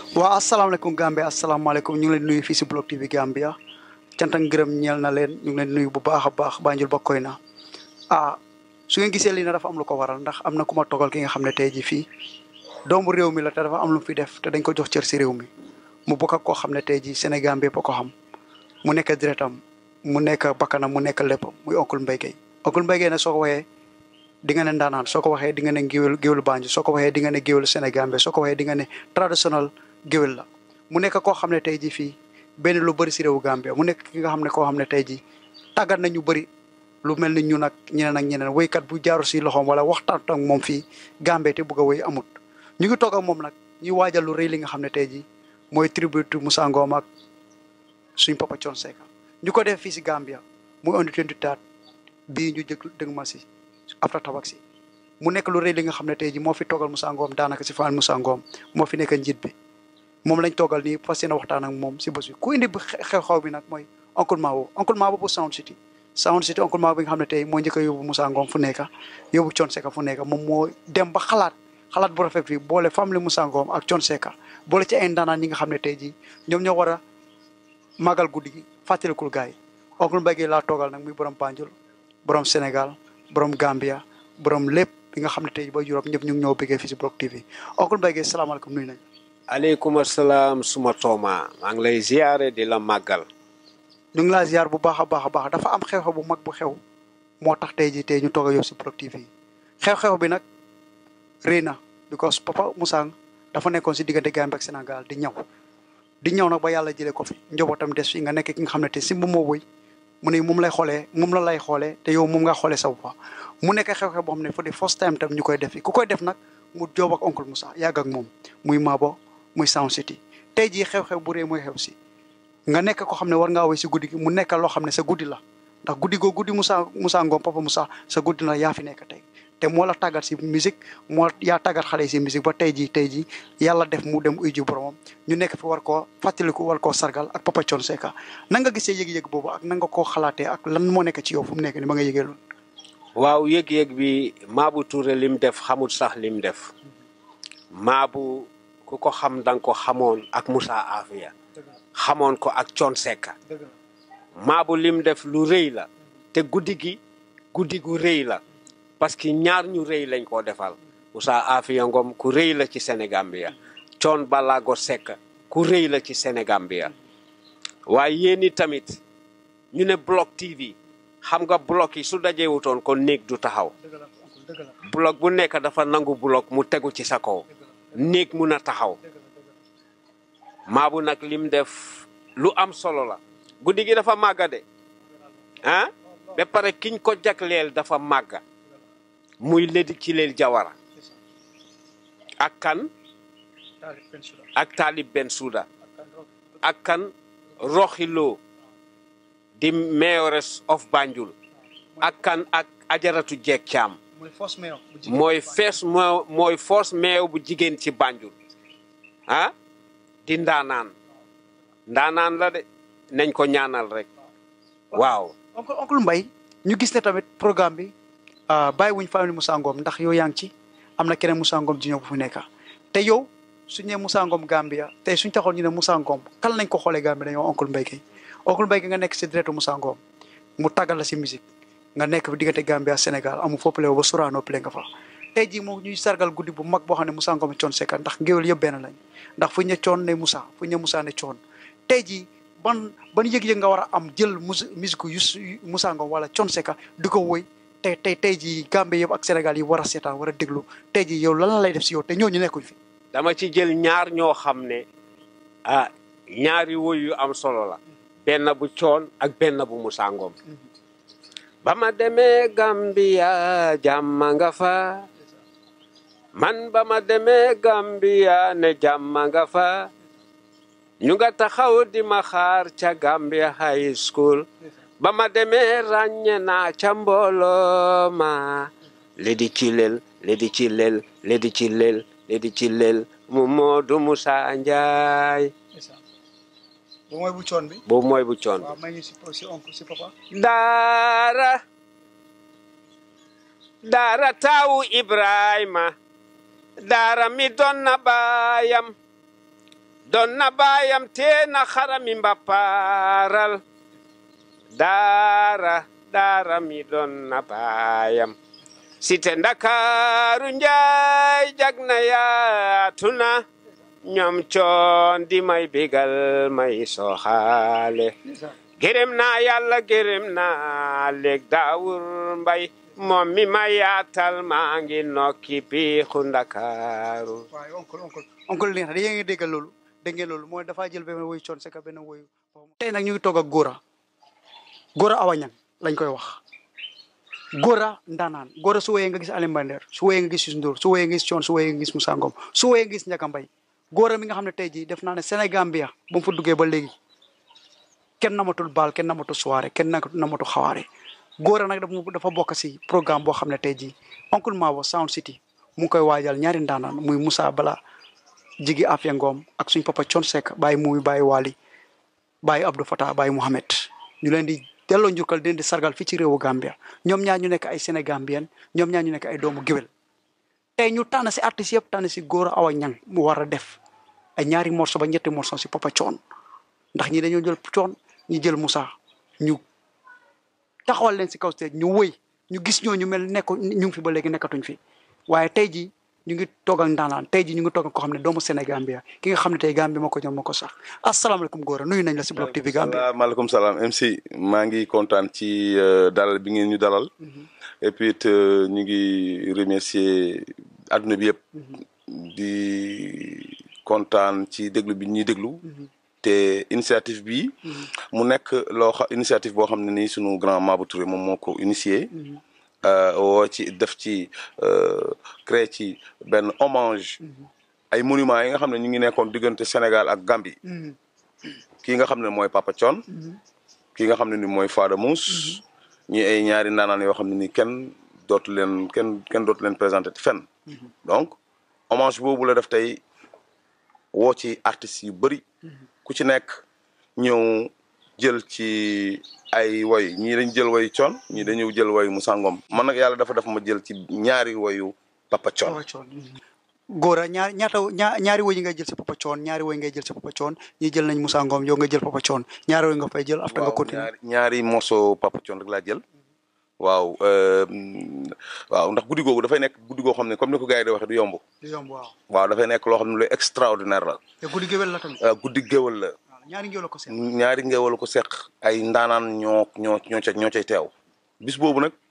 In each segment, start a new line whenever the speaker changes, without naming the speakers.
waaw asalaamaaleykum Gambia asalaamaaleykum ñu ngi leen nuyu fii si Block TV Gambia cant ak ngërëm ñeel na leen ñu ngi leen nuyu bu baax a baax Banjul ba koy na ah su ngeen gisee lii na dafa am lu ko waral ndax am na ku ma togal ki nga xam ne tey jii fii doomu réew mi la te dafa am lu mu fi def te dañ ko jox cër si réew mi mu bokk ak koo xam ne tey jii Sénégal bépp a ko xam mu nekk deretam mu nekk bakkanam mu nekk lépp muy oncle Mbaye Gueye oncle Mbaye Gueye ne soo ko waxee di nga ne ndaanaan soo ko waxee di nga ne géwél géwélu Banjul soo ko waxee di nga ne géwélu Sénégal soo ko waxee di nga ne traditionnel géwél la mu nekk koo xam ne tey jii fii benn lu bëri si réewu Gambia mu nekk ki nga xam ne koo xam ne tey jii tàggat nañu bëri lu mel ni ñun ak ñeneen ak ñeneen woykat bu jaaru si loxoom wala waxtaan ak moom fii Gambie te bugg a woy amut ñu ngi toog ak moom nag ñuy waajal lu rëy li nga xam ne tey jii mooy tribute Moussa Ngom ak suñ papa Thione Seck ñu ko def fii si Gambia muy on the 23 bii ñu jëg dëgg ma si after tabak si mu nekk lu rëy li nga xam ne tey jii moo fi toogal Moussa Ngom daanaka si fan Moussa Ngom moo fi nekk njiit bi moom lañ toogal nii fas yéene waxtaan ak moom si bés bi ku indi xew-xew bi nag mooy oncle Mabo oncle Mabo bu Sound City Sound City oncle Mabo bi nga xam ne tey moo njëkk a yóbbu Moussa Ngom fu nekk yóbbu Thione Seck fu nekk moom moo dem ba xalaat xalaat bu rafet bi boole famille Moussa Ngom ak Thione Seck boole ci ay ndaanaan ñi nga xam ne tey jii ñoom ñoo war a màggal guddi gi fàttalikul gars yi oncle Mbaye Gueye laa toogal nag muy borom Banjul borom Sénégal borom Gambia borom lépp bi nga xam ne tey jii ba Europe ñëpp ñu ngi ñoo bëggee fii si Block TV oncle Mbaye Gueye salaamaaleykum nuyu nañ
aleykum asalaam suma tooma maa ngi lay ziare di la màggal
ñu ngi laa ziar bu baax a baax a baax dafa am xew-xew bu mag bu xew moo tax tey jii tey ñu toog a yow si Block TV xew-xew bi nag rëy na because papa Moussa dafa nekkoon si diggante Gambie ak Sénégal di ñaw di ñaw nag ba yàlla jëlee ko fi njabootam des fi nga nekk ki nga xam ne te si moom moo wëy mu ne moom lay xoolee moom la lay xoolee te yow moom nga xoolee sa bopp mu nekk xew-xew boo xam ne for the first time tam ñu koy def fi ku koy def nag mu joob ak oncle Moussa yàgg ak moom muy Mabo muy Sound City tey jii xew-xew bu rëy mooy xew si nga nekk ko xam ne war ngaa woy si guddi gi mu nekk loo xam ne sa guddi la ndax guddi goo guddi Moussa Moussa Ngom papa Moussa sa guddi la yaa fi nekk tey te moo la tàggat si musique moo yaa tàggat xale yi si musique ba tey jii tey jii yàlla def mu dem uy ji boromam ñu nekk fi war koo fàttaliku war koo sargal ak papa Thione Seck nan nga gisee yëg-yëg boobu ak nan nga koo xalaatee ak lan moo nekk ci yow fu mu nekk ni ba nga yëgee loolu
waaw yëg-yëg bi Mabou Touré lim def xamul sax lim def Mabou ku ko xam danga ko xamoon ak Moussa Afia xamoon ko ak Thione Seck Mabou lim def lu rëy la te guddi gi guddi gu rëy la parce que ñaar ñu rëy lañ koo defal Moussa Afia Ngom ku rëy la ci Sénégambia Thione Ballago Seck ku rëy la ci Sénégambia waaye yéen i tamit ñu ne Block TV xam nga bloc yi su dajewutoon kon néeg du taxaw bloc bu nekk dafa nangu bloc mu tegu ci sa kaw néeg mun a taxaw Mabou nag lim def lu am solo la guddi gi dafa màgga de ah ba pare kiñ ko jagleel dafa màgga muy ledi ci leel jawara ak kan ak Talib Bensouda ak kan Roxilo di mayoress of Banjul ak kan ak ajaratu jeeg caam mooy fees moo mooy force maire bu jigéen ci Banjul ah di ndaanaan ndaanaan la de nañ ko ñaanal rek waaw
oncle oncle Mbaye ñu gis ne tamit programme bi bàyyi wuñ famille Moussa Ngom ndax yow yaa ngi ci am na keneen Moussa Ngom ji ñëw bu fu nekk te yow suñ ne Moussa Ngom Gambia te suñ taxoon ñu ne Moussa Ngom kan lañ ko xoolee Gambia dañoo oncle Mbaye Gueye oncle Mbaye Gueye nga nekk si deretu Moussa Ngom mu tàggal la si musique nga nekk fi diggante Gambia Sénégal amu foppale ba Sorano pile nga fa tey jii moom ñuy sargal guddi bu mag boo xam ne Moussa Ngom Thione Seck ndax ngéwél yëpp benn lañ ndax fu ñu ne Thione ne Moussa fu ñu ne Moussa ne Thione tey jii ban ban yëg-yëg nga war a am jël musique yu Moussa Ngom wala Thione Seck di ko woy tey tey tey jii Gambie yëpp ak Sénégal yi war a seetaan war a déglu tey jii yow lan la lay def si yow te ñooñu nekkuñ fi.
dama ci jël ñaar ñoo xam ne ah ñaari woy yu am solo la benn bu Thione ak benn bu Moussa Ngom ba ma demee Gambia jàmm nga fa man ba ma demee Gambia ne jàmm nga fa ñu nga taxaw di ma xaar ca Gambia high school ba ma demee ràññe naa ca mbooloo ma ledi ci lel ledi ci lel ledi ci lel ledi ci lel mu Moodu Musa Njaay
boobu mooy bu coon bi.
boobu mooy bu coon
waaw may ñu si si oncle si papa.
daara daara taawu Ibrahima daara mi doon na baayam doon na baayam tee na xarami mbapaaral daara daara mi doon na baayam site ndakaaru njaay jag na yaatu na ñoom coon di may bégal may soxaale gërëm naa yàlla gërëm naa léeg daawur mbay moom mi ma yaatal maa ngi nokki piixu ndakaaru
waaye oncle oncle oncle li nga xam ne yéen ngi déggal loolu dégg ngeen loolu mooy dafaa jël benn woyu coon seka benn woyu tey nag ñu ngi toog ak Gora Gora Awa Niang lañ koy wax Gora ndaanaan Gora su woyee nga gis Alioune Mbaye Nder su woyee nga gis Youssou Ndour su woyee nga gis coon su woyee nga gis Moussa Ngom su woyee nga gis Ndiaga Mbaye Gora mi nga xam ne tey jii def naa ne Sénégambia ba mu fa duggee ba léegi kenn namatul baal kenn namatul soirée kenn namatul xawaare Gora nag dafa dafa bokk si programme boo xam ne tey jii oncle Mabo Sound City mu ngi koy waajal ñaari ndaanaan muy Moussa Bala jigi Afia Ngom ak suñ papa Thione Seck bàyyi muy bàyyi Wali bàyyi Abdou Fatah bàyyi Mouhamed ñu leen di delloo njukkal di leen di sargal fii ci réewu Gambia ñoom ñaar ñu nekk ay Sénégambien ñoom ñaar ñu nekk ay doomu géwél tey ñu tànn si artistes yëpp tànn si Gora Awa Niang mu war a def ay ñaari morceau ba ñetti morceau si papa Thione ndax ñi dañoo jël Thione ñu jël Moussa ñu taxawal leen si kaw stage ñu wëy ñu gis ñooñu mel nekk ñu ngi fi ba léegi nekkatuñ fi waaye tey jii ñu ngi toog ak ndaanaan tey jii ñu ngi toog ak koo xam ne doomu Sénégambia ki nga xam ne tey Gambia moo ko ñoom moo ko sax asalaamaaleykum Gora nuyu nañ la si Block TV Gambia.
maaleykum salaam MC maa ngi kontaan ci dalal bi ngeen ñu dalal. et puis it ñu ngi remercier adduna bi yëpp. di kontaan ci déglu bi ñuy déglu. te initiative bi mu nekk loo xa initiative boo xam ne nii sunu grand Mabou Touré moom moo ko initié. woo ci def ci créé ci benn hommage ay monuments yi nga xam ne ñu ngi nekkoon diggante Sénégal ak Gambie kii nga xam ne mooy Papa Thione kii nga xam ne ni mooy Fada Mousse ñi ay ñaari ndaanaan yoo xam ne ni kenn dootu leen kenn kenn dootu leen présenté fenn donc hommage boobu la def tey woo ci artistes yu bëri ku ci nekk ñëw jël ci ay woy ñii dañ jël woyu Thione ñii dañu jël woyu Moussa Ngom man nag yàlla dafa def ma jël ci ñaari woyu Papa Thione
Gora ñaar ñaata ñaar ñaari woy yi ngay jël si Papa Thione ñaari woy ngay jël si Papa Thione ñii jël nañ Moussa Ngom yow nga jël Papa Thione ñaari woy nga fay jël after nga continuer
ñaari morceau Papa Thione rek laa jël waaw waaw ndax guddi googu dafay nekk guddi goo xam ne comme ni ko gars yi di waxee du yomb
du yomb waaw
waaw dafay nekk loo xam ne lu extraordinaire la
te guddi géwél la tamit
guddi géwél la
ñaari ngéwél la ko seet
ñaari ngéwél ko seq ay ndaanaan ñoo ñoo ñoo ca ñoo cay teew bis boobu nag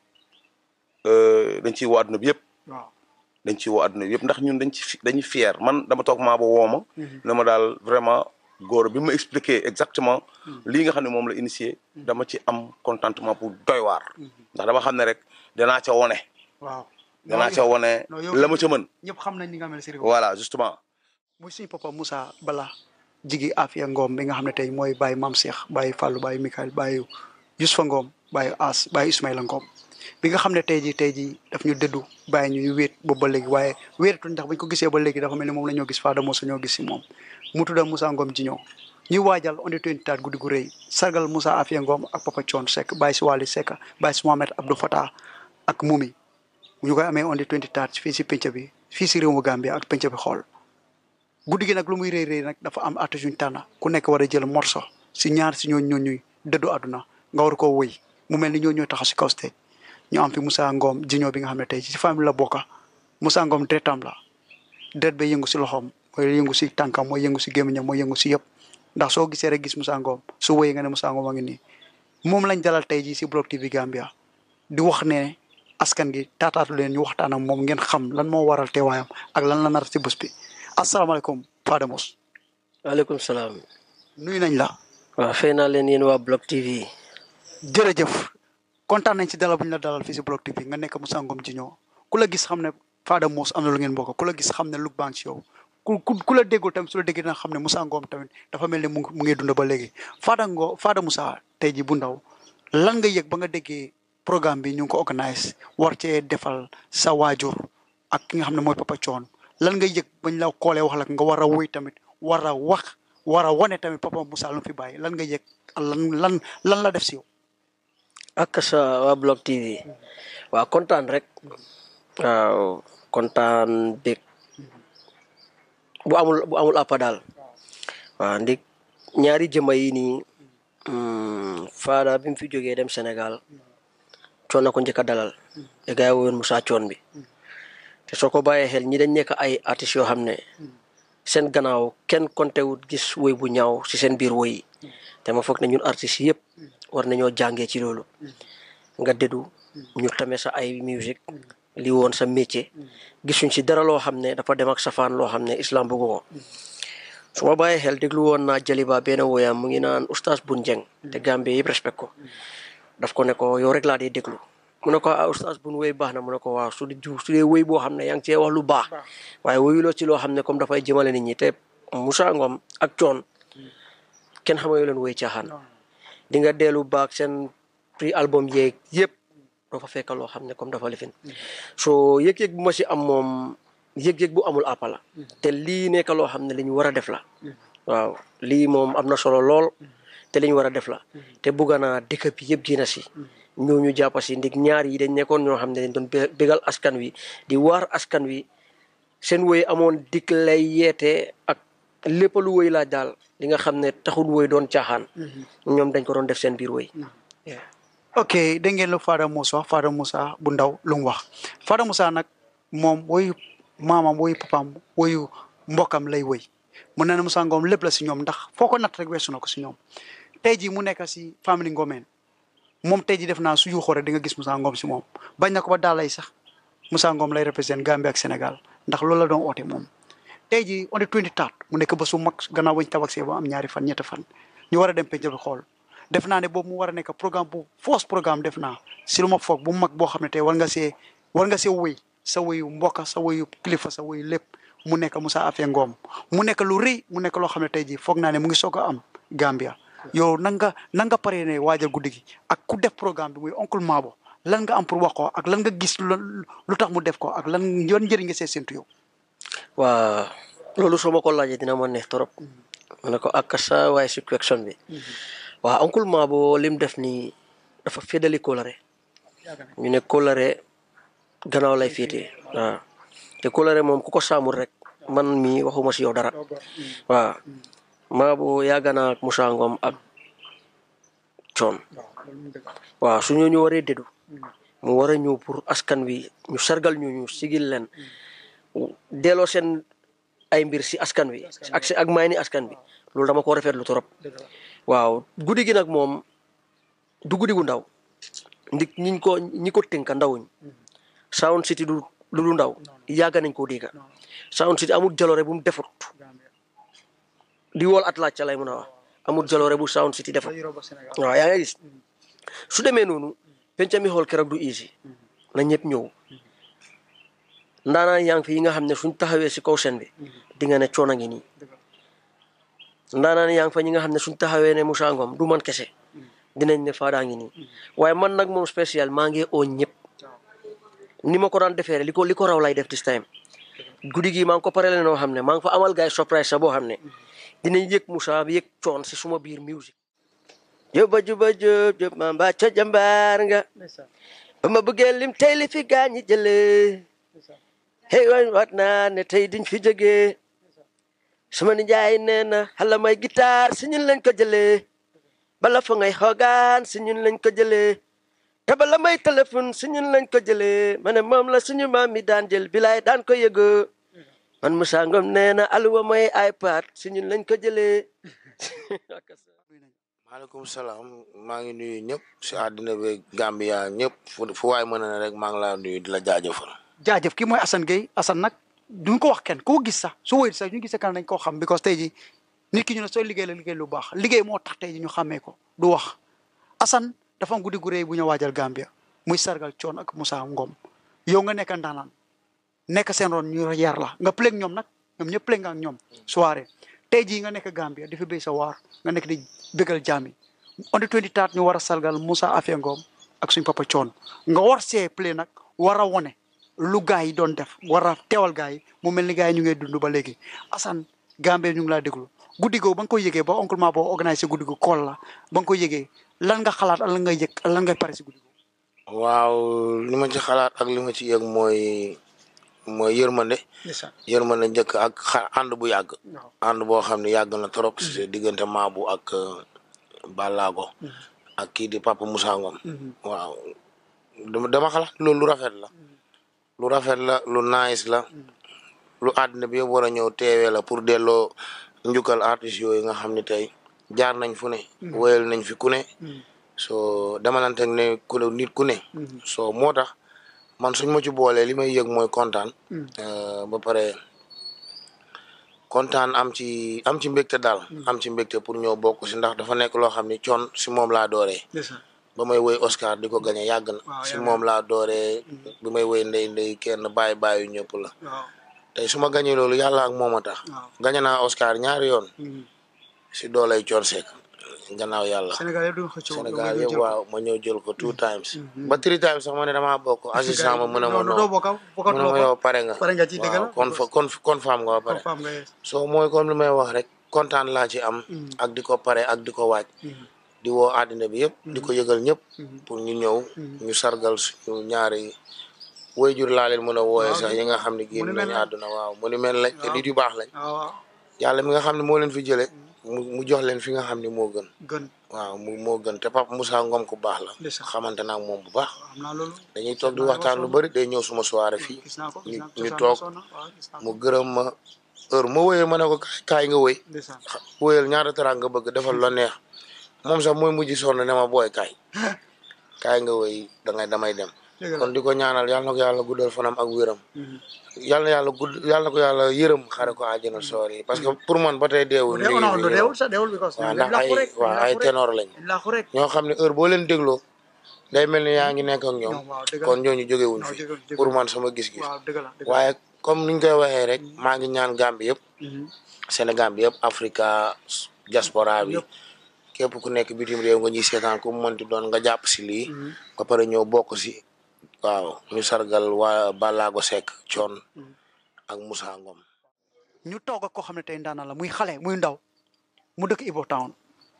dañ ciy woo àdduna bi yëpp
waaw
dañ ciy woo àdduna bi yëpp ndax ñun dañ ci dañuy fier man dama toog maa ba wooma ne ma daal vraiment Gora bi ma expliqué exactement lii nga xam ne moom la initié dama ci am contentement pour doy waar ndax dama xam ne rek danaa ca wone
waaw
danaa ca wone la ma ca mën
ñëpp xam nañ ni nga mel si réew
voilà justement
muy suñu papa Moussa Bala jigi Afia Ngom bi nga xam ne tey mooy Baye Mam Cheikh Baye Fallou Baye Mikael Baye Yousfa Ngom Baye As Baye Ismaïla Ngom bi nga xam ne tey jii tey jii daf ñu dëddu bàyyi ñu ñu wéet boobu ba léegi waaye wéetatuñ ndax bañ ko gisee ba léegi dafa mel ni moom la ñoo gis Fada Moussa ñoo gis si moom mu tudda Moussa Ngom ji ñëw ñuy waajal on the 24 guddi gu rëy sargal Moussa Afia Ngom ak Papa Thione Seck Baye si Wali Seck Baye si Mohamed Abdou Fatah ak Mumi ñu koy amee on the 24 fii si penc bi fii si réew mu Gambia ak penc bi xool guddi gi nag lu muy rëy rëy nag dafa am artiste yuñ tànn ku nekk war a jël morceau si ñaar si ñooñ ñooñuy dëddu àdduna nga war koo wëy mu mel ni ñoo ñooy taxaw si kaw stage ñu am fi Moussa Ngom jiñoo bi nga xam ne tey ci famille la bokka Moussa Ngom deretam la deret ba yëngu si loxoom mooy yëngu si tànkam mooy yëngu si gémmiñam mooy yëngu si yëpp ndax soo gisee rek gis Moussa Ngom su wëyee nga ne Moussa Ngom a ngi nii moom lañ dalal tey jii si Block TV Gambia di wax ne askan gi taataatu leen ñu waxtaan ak moom ngeen xam lan moo waral teewaayam ak lan la nar si bés bi asalaamaaleykum Fada Moussa.
waaleykum salaam.
nuyu nañ la.
waaw fay naa leen yéen waa Block TV.
jërëjëf kontaan nañ ci dalal bu ñu la dalal fii si Block TV nga nekk Moussa Ngom ji ñëw ku la gis xam ne Fada Moussa am na lu ngeen bokk ku la gis xam ne lu baax ci yow ku ku ku la déggul tamit su la déggee dina xam ne Moussa Ngom tamit dafa mel ni mu ngi mu ngi dund ba léegi Fada Ngom Fada Moussa tey ji bu ndaw lan nga yëg ba nga déggee programme bi ñu ngi ko organise war cee defal sa waajur ak ki nga xam ne mooy Papa Thione lan nga yëg bañ la koolee wax la nga war a wuy tamit war a wax war a wane tamit Papa Moussa lu fi bàyyi lan nga yëg lan lan lan la def si yow.
ak sa waa Block TV waaw kontaan rek waaw kontaan bég bu amul bu amul àppa daal waaw ndik ñaari jëma yi nii faada bi mu fi jógee dem Sénégal coon na ko njëkk a dalal te gars yi woon Moussa coon bi te soo ko bàyyee xel ñi dañ nekk ay artistes yoo xam ne seen gannaaw kenn konte wut gis woy bu ñaaw si seen biir woy yi te ma foog ne ñun artistes yëpp war nañoo jàngee ci loolu nga dédu ñu tamee sa ay musique li woon sa métier gisuñ si dara loo xam ne dafa dem ak safaan loo xam ne islam bëggu ko su ma bàyyee xel déglu woon naa Jaliba benn woyam mu ngi naan oustaz Bun Jeng te Gambie yëpp respect ko daf ko ne ko yow rek laa dee déglu mu ne ko ah oustaz Bun woy baax na mu ne ko waaw su dee su dee woy boo xam ne yaa ngi cee wax lu baax waaye woyuloo ci loo xam ne comme dafay jëmale nit ñi te Moussa Ngom ak coon kenn xamayoo leen woy caaxaan di nga dellu baak seen prix album yeeg yëpp doo fa fekk loo xam ne comme dafa lifin so yëg-yëg bu ma si am moom yëg-yëg bu amul àppala te lii nekk loo xam ne li ñu war a def la waaw lii moom am na solo lool te li ñu war a def la te bugga naa dëkk bi yëpp génn si ñooñu jàppa si ndig ñaar yi dañ nekkoon ñoo xam ne dañ doon bégal askan wi di waar askan wi seen woy amoon dik lay yeete ak lépp lu woy laaj daal li nga xam ne taxul woy doon caaxaan ñoom dañ ko doon def seen biir woy
ok dégg ngeen lu Fada Moussa Fada Moussa bu ndaw lu mu wax Fada Moussa nag moom woyu maamam woyu papaam woyu mbokkam lay woy mun na ne Moussa Ngom lépp la si ñoom ndax foo ko natt rek weesu na ko si ñoom tey jii mu nekk si famille Ngomeen moom tey jii def naa su yuuxoo rek di nga gis Moussa Ngom si moom bañ na ko ba daal lay sax Moussa Ngom lay représenté Gambie ak Sénégal ndax loolu la doon oote moom tey jii on est 24 mu nekk ba su mag gannaaw bañ tabaxee ba am ñaari fan ñetti fan ñu war a dem penc bi xool def naa ne boobu mu war a nekk programme bu force programme def naa si lu ma foog bu mag boo xam ne tey war nga see war nga see wéy sa wéyu mbokka sa wéyu kilifa sa wéyu lépp mu nekk Moussa Affe Ngom mu nekk lu rëy mu nekk loo xam ne tey jii foog naa ne mu ngi soog a am Gambia yow nan nga nan nga paree ne waajal guddi gi ak ku def programme bi muy oncle Mabo lan nga am pour wax ko ak lan nga gis lu tax mu def ko ak lan yoon njëriñ nga see séntu yow.
waa loolu soo ma ko laajee dina ma neex trop ma ne ko ak sa waaye situation bi waaw oncle Mabo lim def nii dafa fédali kóolare ñu ne kóolare gannaaw lay féetee waaw te kóolare moom ku ko saamul rek man mi waxuma si yow dara waaw Mabo yàgg naa ak Moussa Ngom ak coon waaw su ñooñu waree dédu mu war a ñëw pour askan wi ñu sargal ñooñu sigil leen delloo seen ay mbir si askan wi ak si ak may ni askan bi loolu dama ko rafetlu trop waaw guddi gi nag moom du guddi gu ndaw ndik ñiñ ko ñi ko tënka ndawuñ Sound City du lu du ndaw yàgg nañ koo dégga Sound City amul jaloore bu mu defut di wool at laaj ca lay mën a wax amul jaloore bu Sound City defut waaw yaa ngi gis su demee noonu penca mi xool keroog du easy na ñëpp ñëw ndaanaan yaa ngi fi yi nga xam ne suñ taxawee si kaw seen bi di nga ne coono ngi nii ndaanaan yaa ngi fa ñi nga xam ne suñ taxawee ne Moussa Ngom du man kese dinañ ne Fada ngi nii waaye man nag moom spécial maa ngi oo ñëpp ni ma ko daan defee li ko li ko raw lay def this time guddi gi maa ngi ko pare leen noo xam ne maa ngi fa amal gaay surprise sa boo xam ne dinañ yëg Moussa yëg coon si suma biir musique juba juba jub jub ma mbaa ca jambaar nga ba ma bëggee lim tey li fi gaañi jëlee hey waay waat naa ne tey diñ fi jógee sama nijaay nee na xala may guitare si ñun lañ ko jëlee bala fa ngay xoogaan si ñun lañ ko jëlee te bala may téléphone si ñun lañ ko jëlee ma ne moom la suñu maam mi daan jël bilaay daan ko yëgoo man Moussa Ngom nee na aluwa may iPad si ñun lañ ko jëlee
maaleykum salaam maa ngi nuyu ñëpp si àddina bi Gambia ñëpp fu fu waay mën na rek maa ngi laa nuyu di la jaajëfal.
jaajëf kii mooy Assane Gueye Assane nag duñ ko wax kenn koo gis sax su wéy sax ñu gisee kan nañ koo xam because tey ji nit ki ñu ne sooy liggéey la liggéey lu baax liggéey moo tax tey ji ñu xàmmee ko du wax Assane dafa am guddi gu rëy bu ñu waajal Gambia muy sargal coon ak Moussa Ngom yow nga nekk ndaanaan nekk seen ron ñu yar la nga plé ak ñoom nag ñoom ñëpp plé nga ak ñoom soirée tey jii nga nekk Gambia di fi béy sa waar nga nekk di bégal jaami on the 24 ñu war a sargal Moussa Affe Ngom ak suñ papa coon nga war see plé nag war a wone lu gaa yi doon def war a teewal gaa yi mu mel ni gaa yi ñu ngi dund ba léegi Assane Gambie ñu ngi laa déglu guddi googu ba nga koy yëgee ba oncle ma boo organisé guddi gu kool la ba nga koy yëgee lan nga xalaat lan ngay yëg lan ngay pare si guddi googu
waaw li ma ci xalaat ak li ma ci yëg mooy mooy yërmande
ndeysaan
yërmande njëkk ak xa ànd bu yàgg
waaw
ànd boo xam ne yàgg na trop si diggante Maabu ak euh, Balago ak kii di Papa Moussa Ngom waaw dama dama xalaat loolu lu rafet la lu rafet la lu nice la lu àddina bi yëpp war a ñëw teewee la pour delloo njukkal artistes yooyu nga xam ne tey jaar nañ fu ne woyal nañ fi ku ne so demalante ne ku ne nit ku ne so moo tax man suñ ma ci boolee li may yëg mooy kontaan euh, ba pare kontaan am ci am ci mbégte daal am ci mbégte pour ñëw bokk si ndax dafa nekk loo xam ni coon si moom laa dooree
ndeysaan
ba may woy Oscar di ko gañe yàgg na
Waaw,
si
yàgg
moom laa dooree bi may woy ndey ndey kenn bàyyi bàyyi ñëpp la
waaw
tey su ma gañee loolu yàlla ak moom a tax
waaw
gañe naa Oscar ñaari yoon
Mhm.
si doolay Thione Seck gannaaw yàlla
Sénégal yëpp duñ xëccoo
Sénégal
yow
yëpp
nga
waaw ma ñëw jël ko two times ba three times sax ma ne damaa bokk assistant ma mën a ma
doo
noo
bokka bokka
mu ne ma yow pare nga
pare nga ci dëgg la
waaw kon fa kon kon faam nga ba pare
femme nga yees
so mooy comme li may wax rek kontaan laa ci am ak di ko pare ak di ko waaj di woo àddina bi yëpp di ko yëgal ñëpp pour ñu ñëw ñu sargal suñu ñaari waajur laa leen mën a wooye sax yi nga xam ne génn
Monument
nañu
lañ.
àdduna waaw mu ni mel lañ te nit yu baax lañ
waaw waaw
yàlla mi nga xam ne moo leen fi jële mu mu jox leen fi nga xam ne moo gën
gën
waaw mu moo gën te Papa Moussa Ngom ku baax la
Ndeysaan.
xamante naa ak moom bu baax
xam naa loolu
dañuy toog di waxtaan lu bëri day ñëw suma soirée fii
gis naa ko gis
ñu
naa ko
ñu
cosaan
toog
mosoon na waaw gis naa ko
mu gërëm ma heure ma wooyee ma ne ko kaay kaay nga wéy
ndeysaan
wóyal ñaata teraanga nga bëgg defal la neex moom sax mooy mujj sonn ne ma booy kaay kaay nga wéy dangay damay dem
dëgg la
kon di ko ñaanal yàlla na ko yàlla guddal fanam ak wéram yàlla na yàlla gudd yàlla na ko yàlla yërëm xare ko àjjana soor yi parce que pour man ba tey deewul mi
deewul
ngi
non
fi
non
ñëw.
deewul sax deewul because
waaw
dañ
ndax ay
làqu rek
waaw ay ténor lañ
laaxu rek
ñoo xam ne heure boo leen dégloo day mel ni yaa ngi nekk ak ñoom
ñoom waaw dëgg la
kon ñooñu jógewuñ
non
fi
jógewuñ, jógewuñ.
pour man sama gis-gis
waaw dëgg la dëgg la
waaye comme niñ koy waxee rek maa ngi ñaan Gambie yëpp Sénégal bi yëpp Africa diaspora bi képp ku nekk bitim réew nga ñuy seetaan ku mu mënti doon nga jàpp si lii ba pare ñëw bokk si waaw ñu sargal waa Balago Seck Thione ak Moussa Ngom
ñu toog ak koo xam ne tey ndaanaan la muy xale muy ndaw mu dëkk Ibo Town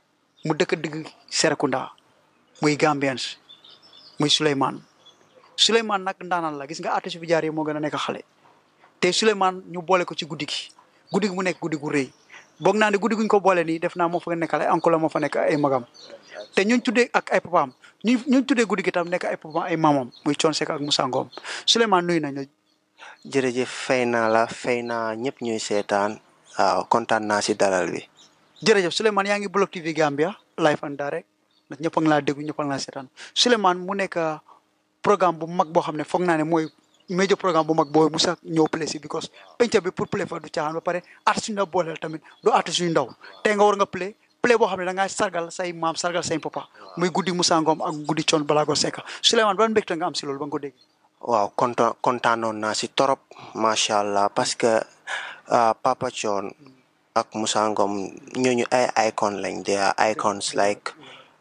mu dëkk digg Serekunda muy Gambians muy Souleymane Souleymane nag ndaanaan la gis nga artiste bi jaar yi moo gën a nekk xale te Souleymane ñu boole ko ci guddi gi guddi gi mu nekk guddi gu rëy boog naa ne guddi guñ ko boole nii def naa moo fa nekkal ay oncle moo fa nekk ay magam te ñuñ tuddee ak ay papaam ñu ñuñ tuddee guddi gi tam nekk ay papaam ay mamam muy Thione Seck ak Moussa Ngom Souleymane nuyu nañ la
jërëjëf fay naa la fay naa ñëpp ñuy seetaan waaw kontaan naa si dalal bi
jërëjëf Souleymane yaa ngi Block TV Gambia live and direct ndax ñëpp a ngi laa déglu ñëpp a ngi laa seetaan Souleymane mu nekk programme bu mag boo xam ne foog naa ne mooy major programme bu mag boo musa ñëw play si because penca bi pour play fa du caaxaan ba pare artiste yu ndaw booleel tamit du artiste yu ndaw tey nga war nga play play boo xam ne da ngaa sargal say maam sargal say papa muy guddi Moussa Ngom ak guddi Thione Ballago Seck Souleymane ban mbégte nga am si loolu ba nga ko dégg
waaw kontaan kontaanoon naa si torop macha allah parce que ah, Papa Thione ak Moussa Ngom ñooñu ay icon lañ they are icons like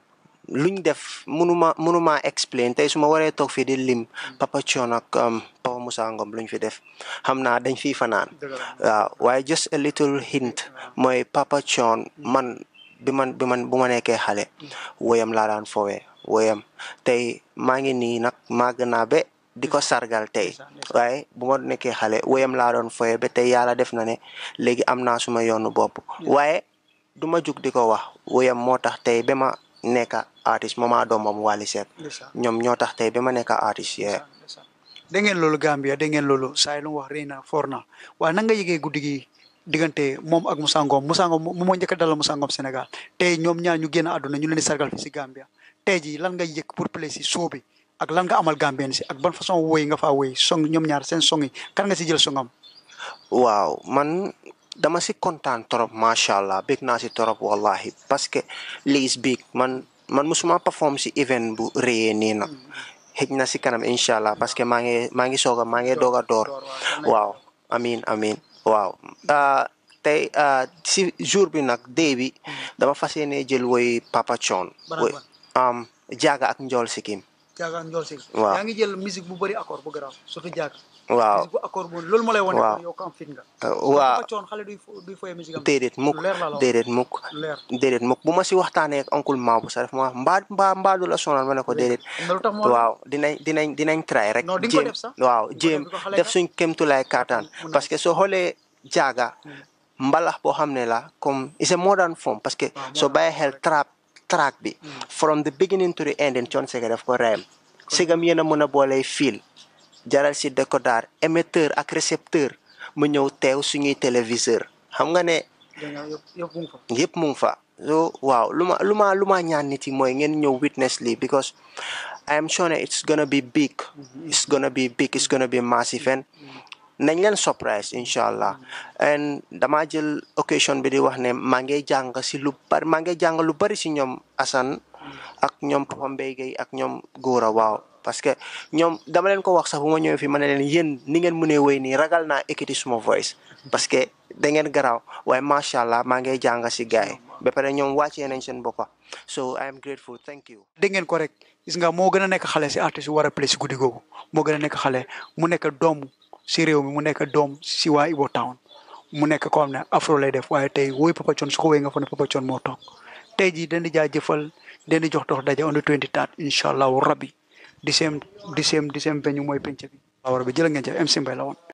luñ def mënuma mënuma explain tey su ma waree toog fii di lim Papa Thione ak um, Papa Moussa Ngom luñ fi def xam naa dañ fiy fanaan waaw waaye just a little hint mooy Papa Thione man bi man bi man bu ma nekkee xale woyam laa daan fowee woyam tey maa ngi nii nag màgg naa ba di ko sargal tey waaye bu ma nekkee xale woyam laa doon fowee ba tey yàlla def na ne léegi am naa suma yoonu bopp waaye du ma jug di ko wax woyam moo tax tey ba ma nekk artiste mama doomam Wally Seck ñoom ñoo tax tey ba ma nekk artiste yee
da ngeen loolu Gambia da ngeen loolu saa yi lu mu wax rëy na foor na waaye nan nga yëgee guddi gi diggante moom ak Moussa Ngom Moussa Ngom moom moo njëkk a dalal Moussa Ngom Sénégal tey ñoom ñaar ñu génn àdduna ñu leen di sargal fi si Gambia tey jii lan nga yëg pour play si show bi ak lan nga amal Gambien si ak ban façon woy nga faa woy song ñoom ñaar seen song yi kan nga si jël songam
waaw man dama si kontaan trop macha allah bég naa si trop wallahi parce que lii is big man man musuma perform si event bu réyee nii nag xëj na si kanam incha allah parce que maa ngi maa ngi soog a maa ngi doog a door waaw amin amin waaw ah, tey ah, si jour bi nag day bi dama fas yéene jël woy Papa Thione
Ban ak
woy
ban?
am jaaga ak njool sikim
jaaga njool si
Waaw.
yaa ngi jël musique bu bëri accord bu garaaw surtout jaaga
waaw
bu accord moom loolu moo lay wane
Waaw.
kon yow ko am fit nga
waaw
Papa Thione xale duy fo- duy foye musique am
déedéet mukk
lu leer laa la wax.
déedéet mukk
leer
déedéet mukk bu ma si waxtaanee ak oncle Maabu sax daf ma wax mbaa mbaa mbaa du la sonal ma ne ko déedéet
am na lu tax moo
waaw dinañ dinañ dinañ try rek
Non, di nga ko
jéem
def sax.
waaw
Di nga ko
jéem
def, di ko xale
def
nga.
suñ kémtulaay kaataan
Mun na
parce que soo xoolee jaaga mbalax boo xam ne la comme it's a modern form parce que
Waaw,
soo
modern
bàyyi xel trap track bi from the beginning to the ending Thione Seck daf ko reyam sigam yéen a mën a boolee fil jaral si décodeur émetteur ak récepteur mu ñëw teew suñuy téléviseur xam nga ne
dégg nga yëpp yëpp mu ngi fa
yëpp mu ngi fa so waaw lu ma lu ma lu ma ñaan nit yi mooy ngeen ñëw witness lii because I am sure ne it's gonna be big it's gonna be big it's gonna be massive and nañ leen surprise incha allah and dama jël occasion bi di wax ne maa ngi jàng si lu bari maa ngi jàng lu bari si ñoom Assane ak ñoom Papa Mbaye Gueye ak ñoom Gora waaw parce que ñoom dama leen ko wax sax bu ma ñëwee fii ma ne leen yéen ni ngeen mënee wéy nii ragal naa ekkiti suma voice parce que da ngeen garaaw waaye macha allah maa ngi jàng si gars yi ba pare ñoom wàccee nañ seen boppa so I am grateful thank you
dégg ngeen ko rek gis nga moo gën a nekk xale si artiste yu war a play si guddi googu moo gën a nekk xale mu nekk doom si réew mi mu nekk doom si waa Ibo Town mu nekk ko xam ne afro lay def waaye tey woy Papa Thione su ko woy nga fa ne Papa Thione moo toog tey jii dañ di jaajëfal dañ di jox dox daje on the 23 incha allahu rabbi di seem di seem di seem beñu mooy penc bi. waaw rabbi jërë ngeen jëf MC Mbaye la woon.